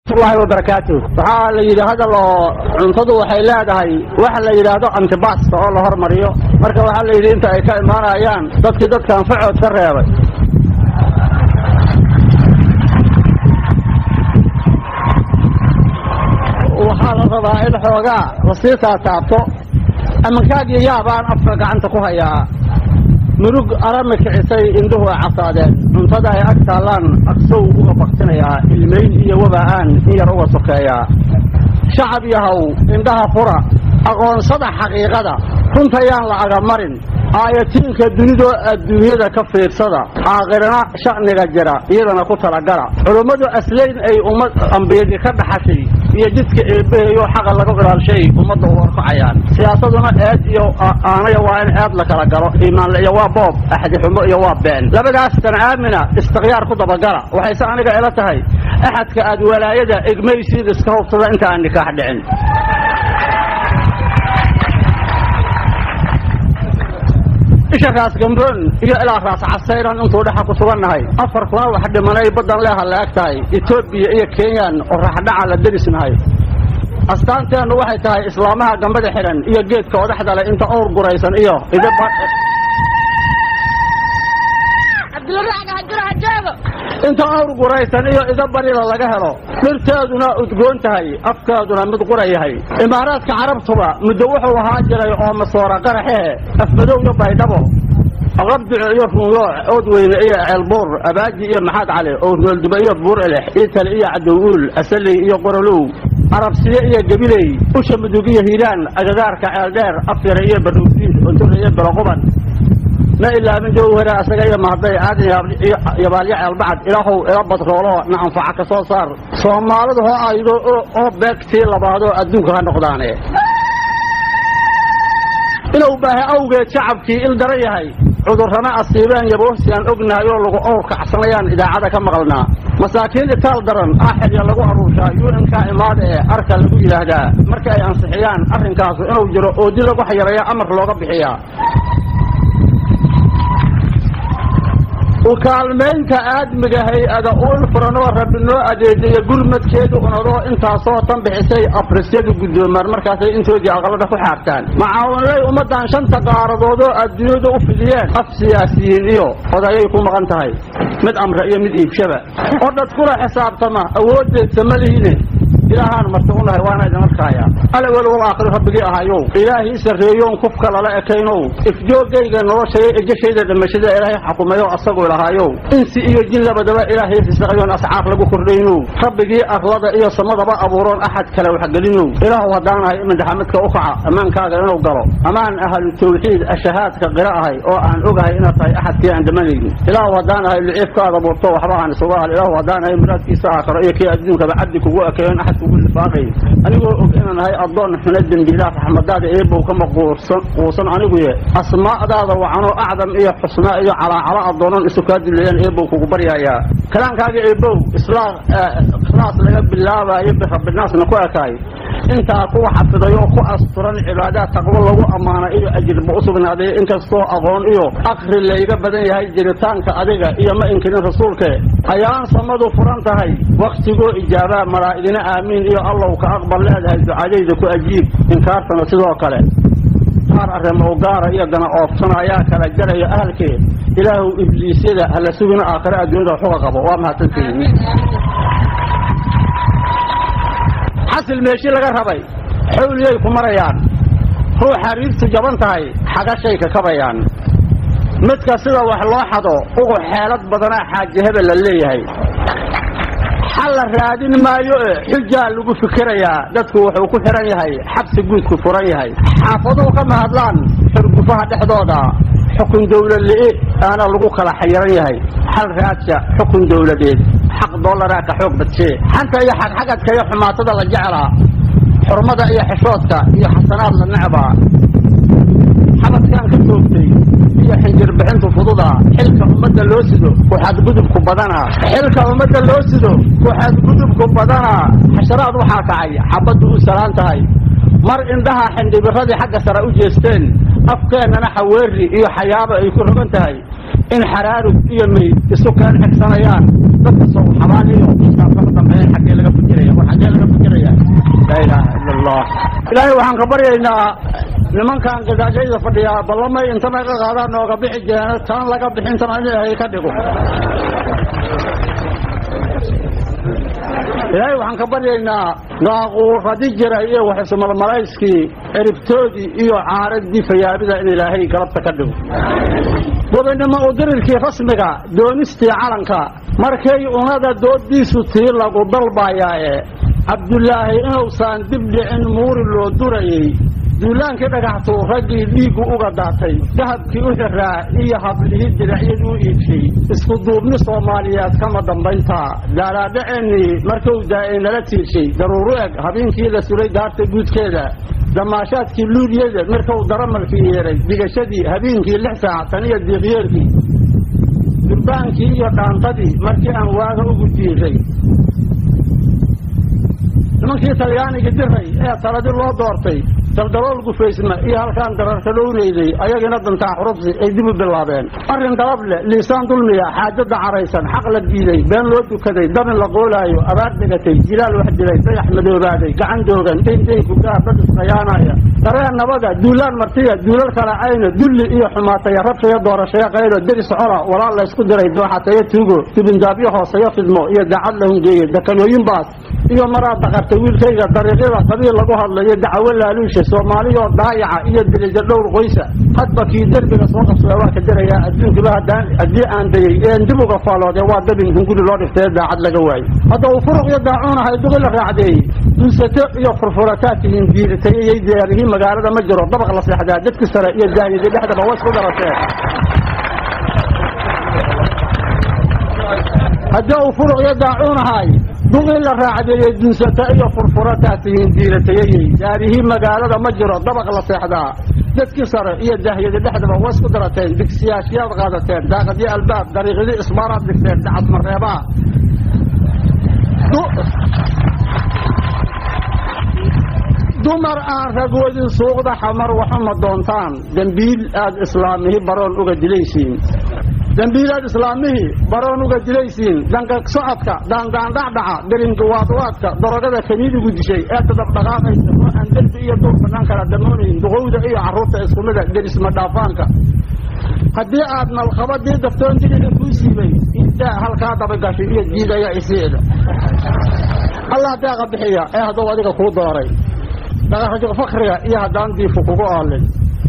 llahi wabarakaatu waxaa la yidhi hadal oo cuntadu waxay leedahay waxa la yidhaahdo antibasta oo la hormariyo marka waxaa la yidhi inta ay ka imaanayaan dadkii dadka anfacood ka reebay waxaa la rabaa in xoogaa lasii taataabto amankaagii yaabaan afka gacanta ku hayaa murug arami kicisay indhuhu ay casaadeen cuntada ay ag taallaan aqsow uga baktinayaa ilmayn iyo waba'aan in yar uga sokeeyaa shacab yahow indhaha fura aqoonsada xaqiiqada runtayaan la agamarin aayatiinka dunidoo adduunyada ka fiirsada aakhirana sha'niga jira iyadana ku talagala culummadu aslayn ay ummad ambiyadii ka dhaxashay iyo jidka eebbaheeyo xaqa laga ilaalshay ummadda u horkacayaan siyaasaduna eed iyo aanaya waa in eed la kala galo iimaanle iyo waa boob axdixumo iyo waa been labadaastan aamina istikhyaar ku dabagala waxayse aniga ila tahay axadka aad walaayada egmaysiid iska hubsada inta aan nikaax dhicin isha raas gambroon iyo ilaa raas casayran intuu dhexa ku sugannahay afar kuna wax dhimanay baddan leeha la eg tahay etoobiya iyo kenyan oo raaxdhaca la derisnahay astaanteennu waxay tahay islaamaha gambada xidhan iyo geedka odaxdale inta owr guraysan iyo inta awr guraysan iyo ida barida laga helo dhirteeduna udgoon tahay afkeeduna mid qura yahay imaaraadka carabtuba muddo wuxuu ahaa jiray oo masoora qaraxehe afmadow iyo baydhabo qabdico iyo ruunlooc oodweyne iyo ceelbuur abaaji iyo maxaad cali oo roolduba iyo buur elex iitali iyo cadowuul asaley iyo qorolow arabsiye iyo gabiley usha mudug iyo hiiraan agagaarka ceeldheer afyare iyo barruudiid ontore iyo beloquban ma ilaamin jawhara asaga iyo mahday aadan yabaalyo ceelbacad ilaahow ila badroolo na anfaca ka soo saar soomaalidu ho aydo oo beegtii labaadoo adduunka ha noqdaane inuu baahay awgeed shacabkii il daran yahay cudurrana asiibeen yaboosi aan ognahay oo lagu owr kacsanayaan idaacada ka maqalnaa masaakiin itaal daran aaxilya lagu aruurshaa un-nka imaada ee arka lagu yidhaahdaa marka ay ansixiyaan arrinkaasu inuu jiro oodi lagu xayarayo amar looga bixiyaa ukaalmaynta aadmiga hay-ada uil furanoo rabbi noo adeejiya gurmadkeedu unadoo intaasoo tan bixisay afrisyadu guddoomaan markaasay intoodii aqalada ku xaartaan macaawinlay ummaddan shanta qaaradoodoo adduunyadu u fidiyeen af siyaasiyiin iyo odayay ku maqan tahay mid amre iyo mid iibshaba oo dhad kula xisaabtama awooddeedsa ma lihiine ilaahaan marti u nahay waana idin arkaaya alawel wal aakhiro rabbigii ahayow ilaahii sarreeyoon kufka lala ekaynow ifjoogayga noloshaya ejashayda dhimashada ilaahay xakumayo asagoo lahaayow insi iyo jin labadaba ilaahay risaqayoon ascaar lagu kordhaynow rabbigii arlada iyo samadaba abuuroon axad kale waxgelinow ilaahu haddaan ahay imindhaxamidka u kaca ammaankaaga inuu galo amaan ahlu tawxiid ashahaadka qira ahay oo aan ogahay inaad tahay axadkii aan dhamanaynin ilaahu haddaan ahay luciifkaada buurto waxba aan isuga hal ilaahu haddaan ahay muraadkiisa aakhiro iyo kii adduunkaba cabdi kugu ekeeyon axad anigoo og inaan ahay addoon xuna dembiilaha raxmadaada eebow kama quusan aniguye asmaa'daada wacanoo acdam iyo xusnaa iyo calaacalo addoonan isu kaa duleeyaan eebow kugu baryayaa kalaankaaga eebow ikhlaas laga bilaabaayo birabbinaasna ku ekaay intaa kuwa xafiday oo ku asturan cibaadaad taqwo lagu ammaana iyo ajirba u sugnaaday inkastoo aqoon iyo akri layga badan yahay jiritaanka adiga iyo ma inkirin rasuulke ayaan samadu furan tahay wakhtigoo ijaabaa malaa'igina aamiin iyo allow ka aqbal leedahay ducadayda ku ajiib inkaartana sidoo kale qaar arrimow gaara iyo gana oofsana ayaa kala jaraya ahalkeed ilaahu ibliisyada hala sugina aakhire adduunyada xuga qabo waa mahadsantihiin xasil meeshii laga rabay xawliyay ku marayaan ruux xariirtu jaban tahay xagashay ka kabayaan midka sida wax loo xado ugu xeelad badanaa xaaji hebel la leeyahay xal la raadin maayo e xujaa lagu fikirayaa dadku wuxuu ku xihan yahay xabsi guudku furan yahay xaafaduhu kama hadlaan xurgufaha dhexdooda xukun dawlad li'i aana lagu kala xayiran yahay xal raadsha xukun dawladeed xaq dollaraa ka xoog badshee xanta iyo xagxagadka iyo xumaatada la jeclaa xurmada iyo xishoodka iyo xasanaad la necbaa xabadkaan ka toogtay iyo xinjir bixintu fududa xilka ummadda loo sido ku xadgudubku badana xilka ummadda loo sido ku xadgudubku badana xasharaad waxaa kacay xabaddu u salaan tahay mar indhaha xindhibiradii xagga sare u jeesteen afkeennana xaweeri iyo xayaaba ay ku rogan tahay in xaraarug iyo meyd isu keen xigsanayaan dadka sow xabaan iyo xisaabkama dambeeyeen xaggee laga fikiraya ilaaha ila allah ilaahay waxaan ka baryaynaa nimankan gadaashayda fadhiyaa ballamay inta naga qaadaan nooga bixi jeena tan laga bixintana in ilaahay ka dhigo ilaahay waxaan ka baryaynaa daaquuradi jiray iyo waxismalmalayskii ciribtoodii iyo caaradii fayaabida in ilaahay galabta ka dhigo gobinimo u dirirkii rasmiga doonistii calanka markay unada doodiisu tii lagu dalbayaaye cabdulaahi inuusan dib dhicin muuri loo durayey duulaankii dhagaxtuu raggii dhiiggu uga daatay dahabkii u xiraa iyo hablihii diracyadii u iibshay isku duubni soomaaliyeed kama dambayntaa daalaadhaceennii markuu daa'ay nala tiirshay daruuru eg habeenkii la sulay daarta guudkeeda damaashaadkii luuliyada markuu daramalkii yeeray digashadii habeenkii lix saac tan iyo diiqyeerkii durbaankii iyo dhaantadii markii aan waaga ugu diiray nimankii talyaanigii diray ee taladii loo doortay daldalool gufaysma iyo halkaan dararka dhownaydey ayagina dantaa xurubsi ay dib u bilaabeen arrin dalab leh liisaan dulmiya xaajada caraysan xaq la diiday been loo dukaday dabin la qoolaayo abaar dhigatay jilaal wax dilay dayax madoobaaday gacan doogan dayndaynku gaar dad isqayaanaya dareen nabada duulaan martiya duulal kala cayno dulli iyo xumaataya rabshaya doorashaya qaylo deris cola walaal laysku diray dooxatayo tuugo dibindaabyo hooseyo fidmo iyo daacad la hungeeye dakanooyin baas iyo maraad daqartay wiilkayga dariiqyada qabiil lagu hadlayo dacawo laaluusha soomaaliyoo daayaca iyo dilija dhowr qoysa hadba kii derbiga soo qabsada waa ka dirayaa adduunkiba haddaan haddii aan dayey een dib uga faaloode waa dabin hunguri loo dhiftay daacad laga waayo hadda uu furuq iyo daacuunahay duqi la raacdeeyey dulsato iyo furfurataa tihiin diiratay iyay diyaarihii magaalada ma jiro dabaq la seexdaa dadki sare iyo daahiyada dhexdaba waa isku darateen haddii uu furuq iyo daacuunahay duqii la raacdeeyey dunsata iyo furfurataa tihiin diiratayayey daarihii magaalada ma jiro dabaq la seexdaa dadkii sare iyo daahiyada dhexdaba waa isku darateen digsiyaashiyaad qaadateen daaqadyo albaab dariiqyadii ismaaraad dhigteen dacad mareebaa dumar aan ragwadin suuqda xamar waxuma doontaan dembiil aad islaamihi baroon uga dilaysiin dembiilaad islaamihii baroon uga dilaysiin danka socodka daandaandhacdhaca derinka waadwaadka darogada kaniidigu dishay ee tadabdhaqaaqaysa oo aan derbi iyo duur banaan kala damoonayn duqowda iyo carruurta iskumida derisma dhaafaanka haddii aad nalqabadii daftoon diriga kuu siibay idaa halkaa dabagashay iyo diidaya isiida allah deeqa bixiya ee hadduu adiga kuu dooray dhaqarajo fakriga iyo haddaan diifu kugu aalin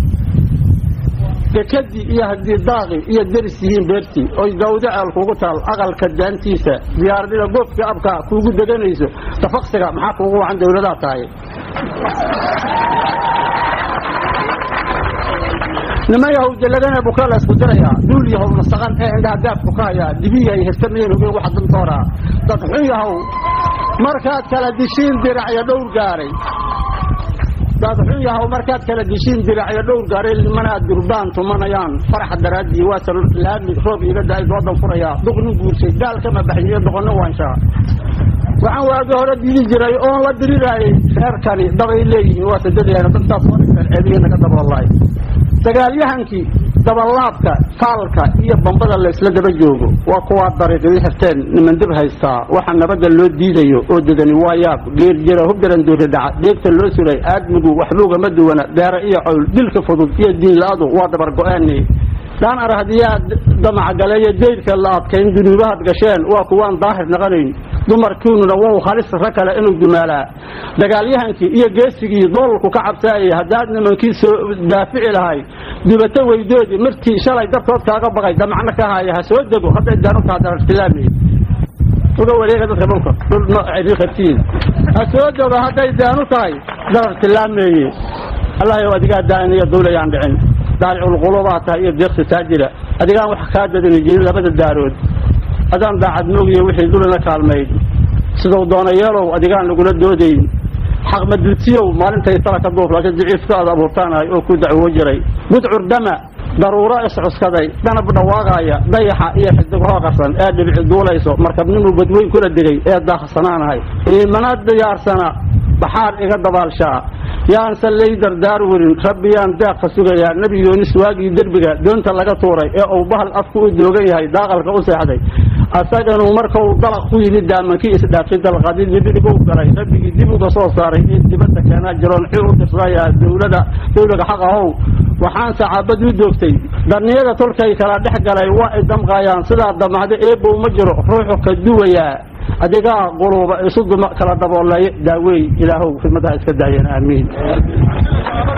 dekadii iyo haddii daaqi iyo deris yihiin beertii oy dawda ceel kugu taal aqalka daantiisa diyaaradida goobkii abka kuugu deganayso tafaqsiga maxaa kuugu wacan dawladaa tahay niman yahowde lagana buka la isku dirayaa duul yahow nasaqan ee indhaha daabku ka hayaa dibiyahay hirtamayen hogeen waxa dantooraa dad xun yahow markaad kala dishiin diracyo dhowr gaaray dad xun yahow markaad kala dishiin diracyo dhowr gaaray nimana durbaan tumanayaan faraxa daraaddii waasa laami roob iga da-ay doodan furayaa duqnin guursay gaal kama baxyiyo doqonno waanshaa waxaan waagi hore dili jiray oon la diriraayey reerkani dabay leeyihiin waa sadadayana dantaas soo dhigteen ceebihi naga daboolaay dagaalyahankii dabalaabka taalka iyo bambada laysla daba joogo waa kuwaa dariiqyadii xirteen niman dib haystaa waxa nabadda loo diidayo oo dedani waa yaab geer jira hubdaran doori dhaca deegta loo suray aadmigu waxbuugama duwana deere iyo cowl dilka fudud iyo diinla-adu waa dabar go-aani dhaan arahdiyaa damacgaleeyo dayrka la adkayn dunuubahaad gasheen waa kuwaan daahir naqanayn dumarkiinuna wow halis ra kale inuu dumaalaa dagaalyahankii iyo geesigii doolku ka cabsaayay haddaad nimankii soo daafici lahay dubato weydoodii markii shalay dartood kaaga baqay damacno ka haya ha soo dego hadday daanutaha darartilaamay uga wareega dadka dhulka dhul qabtiin ha soo dego hadday daanu tahay darar tilaameeye allah yow adigaa daaniyo dawlayaan dhicin daaliculqulubaa tahay iyo deeqsi taajira adigaan wax kaa dadani jirin labada daarood adaan daacad moogiyo wixii dulina kaalmayd siduu doona yeelow adigaan lagula doodayn xaq maduudsiyow maalintay tala ka duuf laakiin daciifka aad abuurtaanahay oo ku dacwo jiray gudcur dama daruuro iscuskaday danab dhawaaqaaya dayaxa iyo xidighoo qarsan ee dhibici duulayso markabnimu badweyn kula degay ee daaqsanaanahay iimana diyaarsana baxaar iga dabaalshaa yaanse lay dardaar werin rabbi yaan deeqka sugayaa nebi yoonis waagii derbiga doonta laga tuuray ee uu bahal afku u doogan yahay daaqalka u seexday asaganu markau dalaq ku yimid daamankii isdhaafshay dalqadii dibidigu galay rabbigii dib uga soo saaray in dibadda keenaa jiroon xil u dirsayaa dowlada dowlaga xaq ahow waxaan saxaabad u doogtay darniyada tolkay kala dhex galay waa ay damqaayaan sidaa damacda eebow ma jiro ruuxu ka duwayaa adigaa quluuba isu duma kala daboolay daaweey ilaahow khidmadaha iska daayeen aamiin